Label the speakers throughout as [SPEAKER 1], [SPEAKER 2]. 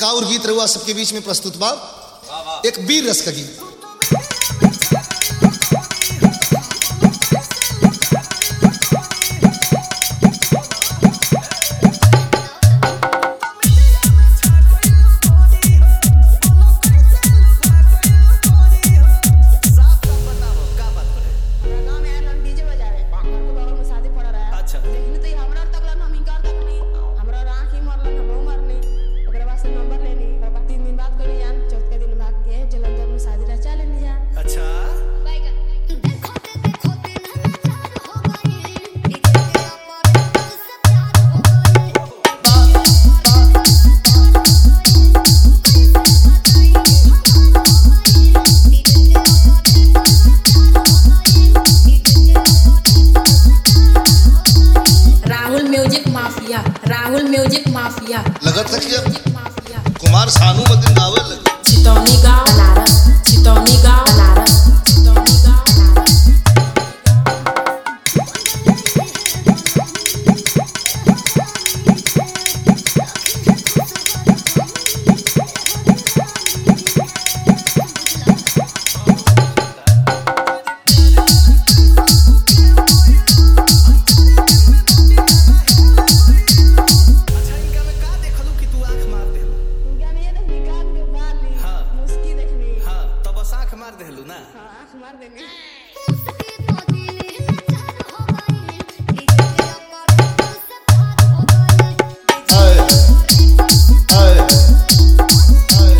[SPEAKER 1] एक और गीत रहुआ सबके बीच में प्रस्तुत बा एक वीर रस का गीत
[SPEAKER 2] गाँव में आयल हम डीजे बजावे घर के बगल में शादी पड़ रहा है
[SPEAKER 3] अच्छा।
[SPEAKER 2] लेकिन तो हमरा तकलन हम इनकार तकनी हमरा आँख ही मरलन हम मरनी ओकरा बाद से नंबर लेनी ओकरा बाद तीन दिन बाद कहली जान चौथे दिन भाग के जलंधर में शादी रचा लेनी जान
[SPEAKER 3] अच्छा
[SPEAKER 4] Rahul music mafia Rahul music mafia
[SPEAKER 1] लगत रखिए
[SPEAKER 4] म्यूजिक माफिया
[SPEAKER 1] कुमार सानू मदिन गावे लगे
[SPEAKER 4] चितौनी गांव बनारस चितौनी गांव बनारस चितौनी गांव बनारस
[SPEAKER 3] अच्छा इनका में का देखलू कि तू आंख मार देलू
[SPEAKER 2] इनका में ये देखनी कान के बाली
[SPEAKER 3] हाँ।
[SPEAKER 2] मुस्की देखनी
[SPEAKER 3] हाँ तब बस आंख मार देलू ना
[SPEAKER 2] हाँ आँख मार देनी
[SPEAKER 1] हाय हाय हाय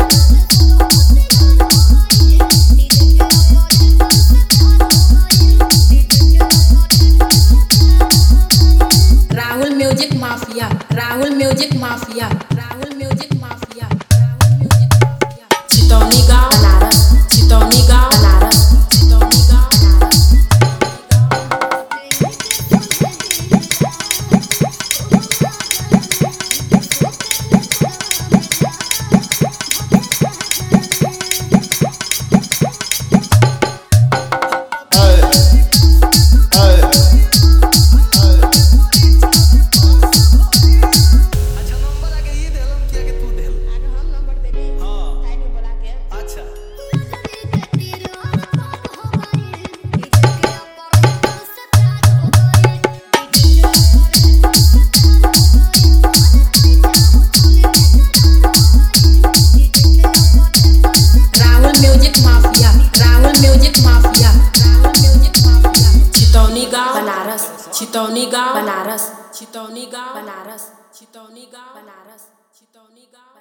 [SPEAKER 4] Rahul music mafia Rahul music mafia Rahul music mafia Rahul music mafia Chitauni गांव बनारस चितौनी गांव बनारस चितौनी गांव बनारस
[SPEAKER 1] हाय हाय हाय
[SPEAKER 3] अच्छा नंबर आगे ये देलम कि आगे तू देलू
[SPEAKER 2] आगे हम नंबर देनी
[SPEAKER 3] हाँ
[SPEAKER 2] साइड में बुला के
[SPEAKER 3] अच्छा
[SPEAKER 4] Rahul music mafia Rahul music mafia Rahul music mafia Chitauni गांव बनारस चितौनी गांव बनारस चितौनी गांव बनारस चितौनी गांव बनारस चितौनी गांव